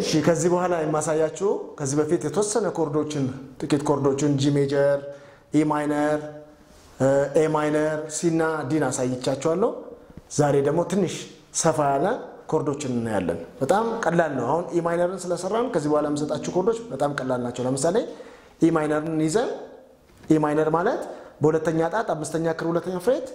እሺ ከዚህ በኋላ የማሳያችሁ ከዚህ በፊት የተወሰነ ኮርዶችን ጥቂት ኮርዶችን ጂ ሜጀር፣ ኢ ማይነር፣ ኤ ማይነር፣ ሲ እና ዲን አሳይቻችኋለሁ። ዛሬ ደግሞ ትንሽ ሰፋ ያለ ኮርዶችን እናያለን። በጣም ቀላል ነው። አሁን ኢ ማይነርን ስለሰራን ከዚህ በኋላ የምሰጣችሁ ኮርዶች በጣም ቀላል ናቸው። ለምሳሌ ኢ ማይነርን ይዘን ኢ ማይነር ማለት በሁለተኛ ጣት አምስተኛ ክር ሁለተኛ ፍሬት፣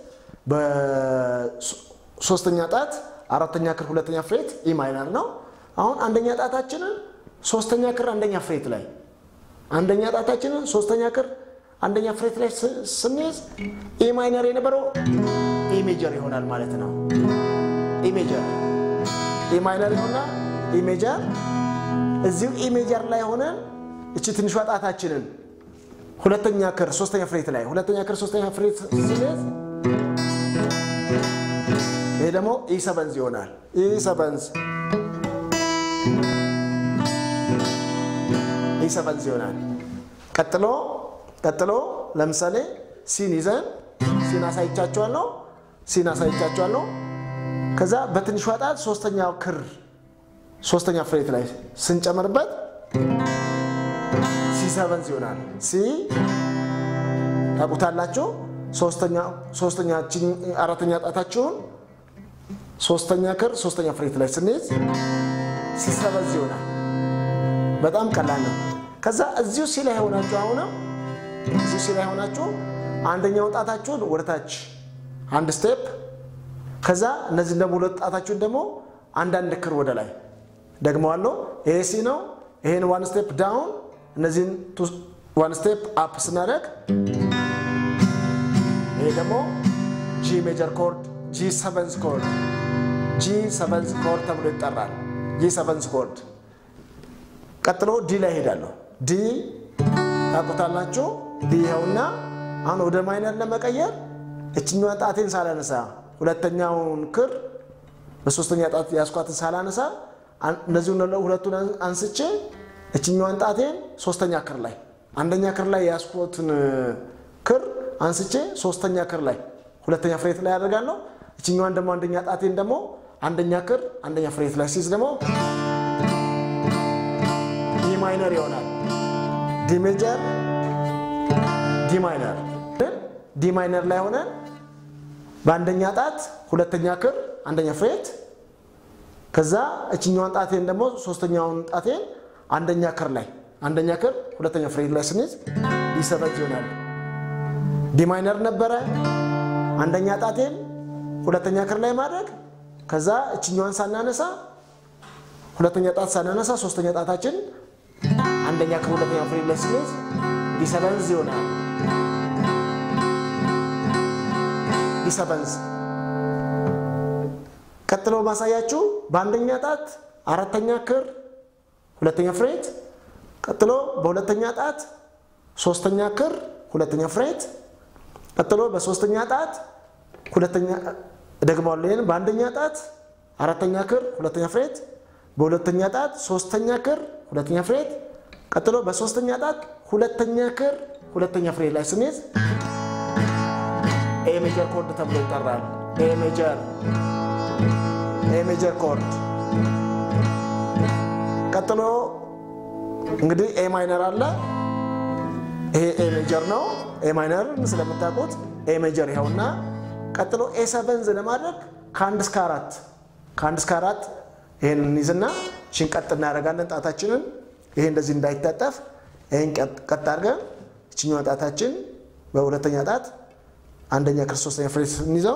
በሶስተኛ ጣት አራተኛ ክር ሁለተኛ ፍሬት ኢ ማይነር ነው። አሁን አንደኛ ጣታችንን ሶስተኛ ክር አንደኛ ፍሬት ላይ አንደኛ ጣታችንን ሶስተኛ ክር አንደኛ ፍሬት ላይ ስንይዝ ኢ ማይነር የነበረው ኢ ሜጀር ይሆናል ማለት ነው። ኢ ሜጀር ኢ ማይነር ይሆና ኢ ሜጀር እዚሁ ኢ ሜጀር ላይ ሆነን እቺ ትንሿ ጣታችንን ሁለተኛ ክር ሶስተኛ ፍሬት ላይ ሁለተኛ ክር ሶስተኛ ፍሬት ስንይዝ ይሄ ደግሞ ኢ ሰበንዝ ይሆናል። ኢ ሰበንዝ ኢ ሰበንዝ ይሆናል። ቀጥሎ ቀጥሎ ለምሳሌ ሲን ይዘን ሲን አሳይቻቸዋለሁ ሲን አሳይቻቸዋለሁ። ከዛ በትንሿ ጣት ሶስተኛው ክር ሶስተኛ ፍሬት ላይ ስንጨምርበት ሲ ሰበንዝ ይሆናል። ሲ ታውቁታላችሁ። ሶስተኛ አራተኛ ጣታችሁን ሶስተኛ ክር ሶስተኛ ፍሬት ላይ ስንይዝ ሲ ሰበንዝ ይሆናል። በጣም ቀላል ነው። ከዛ እዚሁ ሲ ላይ ሆናችሁ አሁንም እዚሁ ሲ ላይ ሆናችሁ አንደኛው ጣታችሁን ወደታች አንድ ስቴፕ ከዛ እነዚህ ደግሞ ሁለት ጣታችሁን ደግሞ አንዳንድ ክር ወደ ላይ ደግመዋለሁ። ይሄ ሲ ነው። ይሄን ዋን ስቴፕ ዳውን እነዚህን ዋን ስቴፕ አፕ ስናደርግ ይሄ ደግሞ ጂ ሜጀር ኮርድ ጂ ሰቨንዝ ኮርድ ጂ ሰቨንዝ ኮርድ ተብሎ ይጠራል። ጂ ሰቨንዝ ኮርድ ቀጥሎ ዲ ላይ ሄዳለሁ። ዲ ታውቁታላችሁ። ዲ ይኸውና አሁን ወደ ማይነር ለመቀየር እችኛዋን ጣቴን ሳላነሳ ሁለተኛውን ክር በሶስተኛ ጣት ያስኳትን ሳላነሳ እነዚህ ሁለቱን አንስቼ እችኛዋን ጣቴን ሶስተኛ ክር ላይ አንደኛ ክር ላይ ያስኩትን ክር አንስቼ ሶስተኛ ክር ላይ ሁለተኛ ፍሬት ላይ ያደርጋለሁ። እችኛዋን ደግሞ አንደኛ ጣቴን ደግሞ አንደኛ ክር አንደኛ ፍሬት ላይ ሲይዝ ደግሞ ዲ ማይነር ይሆናል። ዲ ሜጀር ዲ ማይነር ዲ ማይነር ላይ ሆነን በአንደኛ ጣት ሁለተኛ ክር አንደኛ ፍሬት ከዛ እችኛዋን ጣቴን ደግሞ ሶስተኛውን ጣቴን አንደኛ ክር ላይ አንደኛ ክር ሁለተኛ ፍሬት ላይ ስንይዝ ዲ ሰበንዝ ይሆናል። ዲ ማይነር ነበረ። አንደኛ ጣቴን ሁለተኛ ክር ላይ ማድረግ ከዛ እችኛዋን ሳናነሳ ሁለተኛ ጣት ሳናነሳ ሶስተኛ ጣታችን አንደኛ ክር ሁለተኛ ፍሬት ላይ ስንይዝ ዲ ሰበንዝ ይሆናል። ዲ ሰበንዝ ቀጥሎ ማሳያችሁ በአንደኛ ጣት አራተኛ ክር ሁለተኛ ፍሬት፣ ቀጥሎ በሁለተኛ ጣት ሶስተኛ ክር ሁለተኛ ፍሬት፣ ቀጥሎ በሶስተኛ ጣት ሁለተኛ ደግማለሁ። ይህን በአንደኛ ጣት አራተኛ ክር ሁለተኛ ፍሬት፣ በሁለተኛ ጣት ሶስተኛ ክር ሁለተኛ ፍሬት፣ ቀጥሎ በሶስተኛ ጣት ሁለተኛ ክር ሁለተኛ ፍሬት ላይ ስንይዝ ኤ ሜጀር ኮርድ ተብሎ ይጠራል። ኤ ሜጀር ኤ ሜጀር ኮርድ። ቀጥሎ እንግዲህ ኤ ማይነር አለ። ይሄ ኤ ሜጀር ነው። ኤ ማይነር ስለምታውቁት ኤ ሜጀር ይኸውና። ቀጥሎ ኤ ሰቨንዝ ለማድረግ ከአንድ እስከ አራት ከአንድ እስከ አራት ይሄን እንይዝና ሽን ቀጥ እናደርጋለን ጣታችንን። ይሄ እንደዚህ እንዳይታጠፍ ይሄን ቀጥ አድርገን እችኛዋ ጣታችን በሁለተኛ ጣት አንደኛ ክር ሶስተኛ ፍሬት ስንይዘው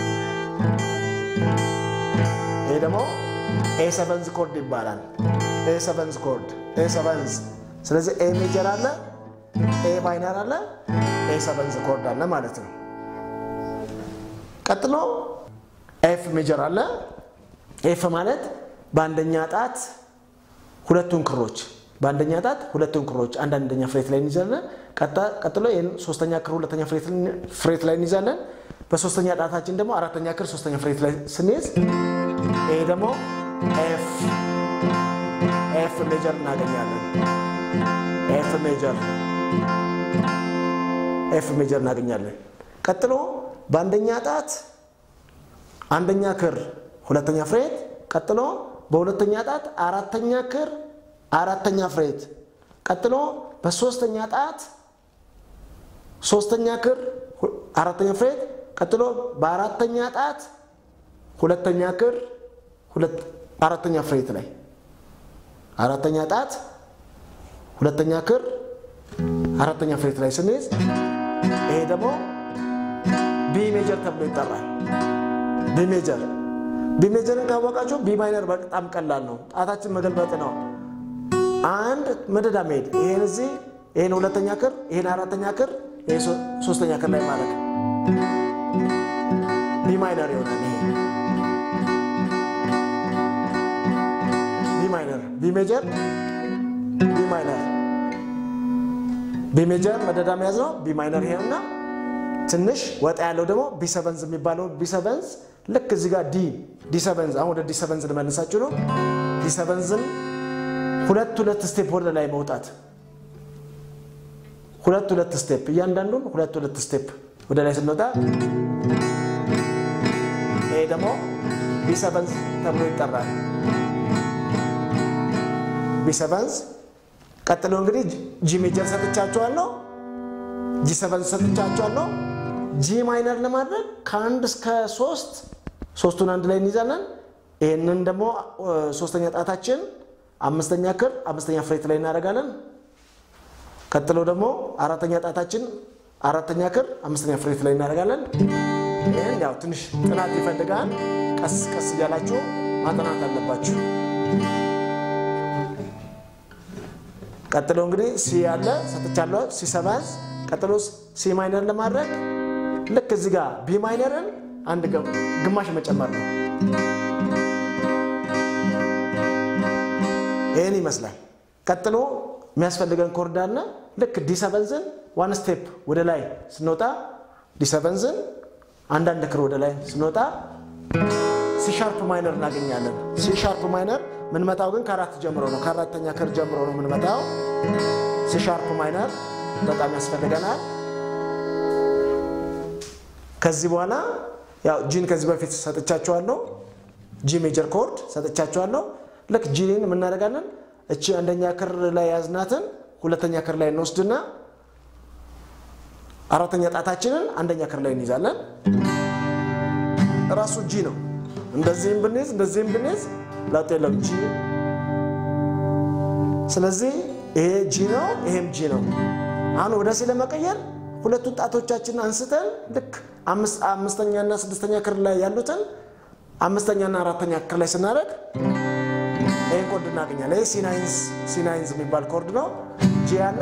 ይሄ ደግሞ ኤ ሰቨንዝ ኮርድ ይባላል። ኤ ሰቨንዝ ኮርድ ኤ ሰቨንዝ። ስለዚህ ኤ ሜጀር አለ፣ ኤ ማይነር አለ፣ ኤ ሰቨንዝ ኮርድ አለ ማለት ነው። ቀጥሎ ኤፍ ሜጀር አለ። ኤፍ ማለት በአንደኛ ጣት ሁለቱን ክሮች በአንደኛ ጣት ሁለቱን ክሮች አንዳንደኛ ፍሬት ላይ እንይዛለን። ቀጥሎ ይህን ሶስተኛ ክር ሁለተኛ ፍሬት ላይ እንይዛለን። በሶስተኛ ጣታችን ደግሞ አራተኛ ክር ሶስተኛ ፍሬት ላይ ስንይዝ ይሄ ደግሞ ኤፍ ኤፍ ሜጀር እናገኛለን። ኤፍ ሜጀር ኤፍ ሜጀር እናገኛለን። ቀጥሎ በአንደኛ ጣት አንደኛ ክር ሁለተኛ ፍሬት፣ ቀጥሎ በሁለተኛ ጣት አራተኛ ክር አራተኛ ፍሬት፣ ቀጥሎ በሶስተኛ ጣት ሶስተኛ ክር አራተኛ ፍሬት፣ ቀጥሎ በአራተኛ ጣት ሁለተኛ ክር አራተኛ ፍሬት ላይ አራተኛ ጣት ሁለተኛ ክር አራተኛ ፍሬት ላይ ስንይዝ ይሄ ደግሞ ቢ ሜጀር ተብሎ ይጠራል። ቢ ሜጀር ቢ ሜጀርን ካወቃችሁ ቢ ማይነር በጣም ቀላል ነው። ጣታችን መገልበጥ ነው። አንድ መደዳ መሄድ ይሄን እዚህ ይሄን ሁለተኛ ክር ይሄን አራተኛ ክር ይሄ ሶስተኛ ክር ላይ ማለት ቢ ማይነር ይሆናል። ይሄ ቢ ማይነር ቢ ሜጀር ቢ ማይነር ቢ ሜጀር መደዳ መያዝ ነው። ቢ ማይነር ይሄንና ትንሽ ወጣ ያለው ደግሞ ቢሰቨንዝ የሚባለው ቢሰቨንዝ ልክ እዚህ ጋር ዲ ዲሰቨንዝ አሁን ወደ ዲሰቨንዝ ልመልሳችሁ ነው። ዲሰቨንዝን ሁለት ሁለት ስቴፕ ወደ ላይ መውጣት ሁለት ሁለት ስቴፕ እያንዳንዱን ሁለት ሁለት ስቴፕ ወደ ላይ ስንወጣ ይሄ ደግሞ ቢሰቨንዝ ተብሎ ይጠራል። ቢሰቨንዝ ቀጥሎ እንግዲህ ጂ ሜጀር ሰጥቻችኋለሁ። ጂ ሰቨንዝ ሰጥቻችኋለሁ። ጂ ማይነር ለማድረግ ከአንድ እስከ ሶስት ሶስቱን አንድ ላይ እንይዛለን። ይህንን ደግሞ ሶስተኛ ጣታችን አምስተኛ ክር አምስተኛ ፍሬት ላይ እናደርጋለን። ቀጥሎ ደግሞ አራተኛ ጣታችን አራተኛ ክር አምስተኛ ፍሬት ላይ እናደርጋለን። ይህን ያው ትንሽ ጥናት ይፈልጋል። ቀስ ቀስ እያላችሁ ማጥናት አለባችሁ። ቀጥሎ እንግዲህ ሲ ያለ ሰጥቻለሁ። ሲ ሰቨንዝ ቀጥሎ ሲ ማይነር ለማድረግ ልክ እዚህ ጋር ቢ ማይነርን አንድ ግማሽ መጨመር ነው። ይህን ይመስላል። ቀጥሎ የሚያስፈልገን ኮርድ አለ። ልክ ዲሰቨንዝን ዋን ስቴፕ ወደ ላይ ስንወጣ ዲሰቨንዝን አንዳንድ ክር ወደ ላይ ስንወጣ ሲሻርፕ ማይነር እናገኛለን። ሲሻርፕ ማይነር ምንመታው ግን ከአራት ጀምሮ ነው። ከአራተኛ ክር ጀምሮ ነው ምንመታው። ሲሻርፕ ማይነር በጣም ያስፈልገናል። ከዚህ በኋላ ያው ጂን ከዚህ በፊት ሰጥቻችኋለሁ። ጂ ሜጀር ኮርድ ሰጥቻችኋለሁ። ልክ ጂን የምናደርጋለን እቺ አንደኛ ክር ላይ ያዝናትን ሁለተኛ ክር ላይ እንወስድና አራተኛ ጣታችንን አንደኛ ክር ላይ እንይዛለን። እራሱ ጂ ነው። እንደዚህም ብንይዝ እንደዚህም ብንይዝ ለውጥ የለም ጂ። ስለዚህ ይሄ ጂ ነው፣ ይሄም ጂ ነው። አሁን ወደ ሲ ለመቀየር ሁለቱን ጣቶቻችንን አንስተን ልክ አምስተኛና ስድስተኛ ክር ላይ ያሉትን አምስተኛና አራተኛ ክር ላይ ስናደርግ ይህን ኮርድ እናገኛለን። ይህ ሲናይንዝ የሚባል ኮርድ ነው። ጂ ያለ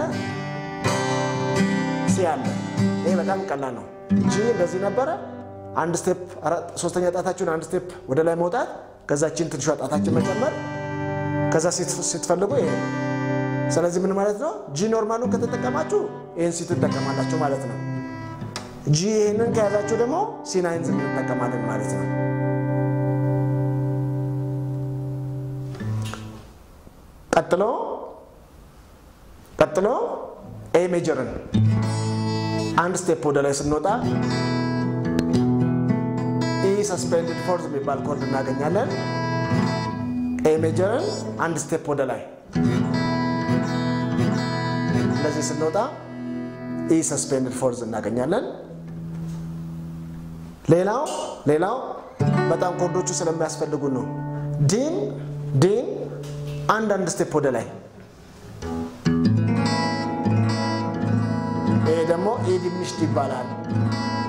ሲ ያለ። ይሄ በጣም ቀላል ነው። ጂ እንደዚህ ነበረ። አንድ ስቴፕ ሶስተኛ ጣታችሁን አንድ ስቴፕ ወደ ላይ መውጣት፣ ከዛችን ትንሿ ጣታችን መጨመር፣ ከዛ ስትፈልጉ ይሄ ስለዚህ ምን ማለት ነው? ጂ ኖርማሉን ከተጠቀማችሁ ይህን ሲ ትጠቀማላችሁ ማለት ነው። ጂ ይህንን ከያዛችሁ ደግሞ ሲ ናይንዝ እንጠቀማለን ማለት ነው። ቀጥሎ ቀጥሎ ኤ ሜጀርን አንድ ስቴፕ ወደ ላይ ስንወጣ ኢ ሰስፔንድድ ፎርዝ የሚባል ኮርድ እናገኛለን። ኤ ሜጀርን አንድ ስቴፕ ወደ ላይ እንደዚህ ስንወጣ ኢ ሰስፔንድድ ፎርዝ እናገኛለን። ሌላው ሌላው በጣም ኮርዶቹ ስለሚያስፈልጉ ነው። ዲን ዲን አንድ አንድ ስቴፕ ወደ ላይ ይሄ ደግሞ ኤ ዲሚኒሽድ ይባላል።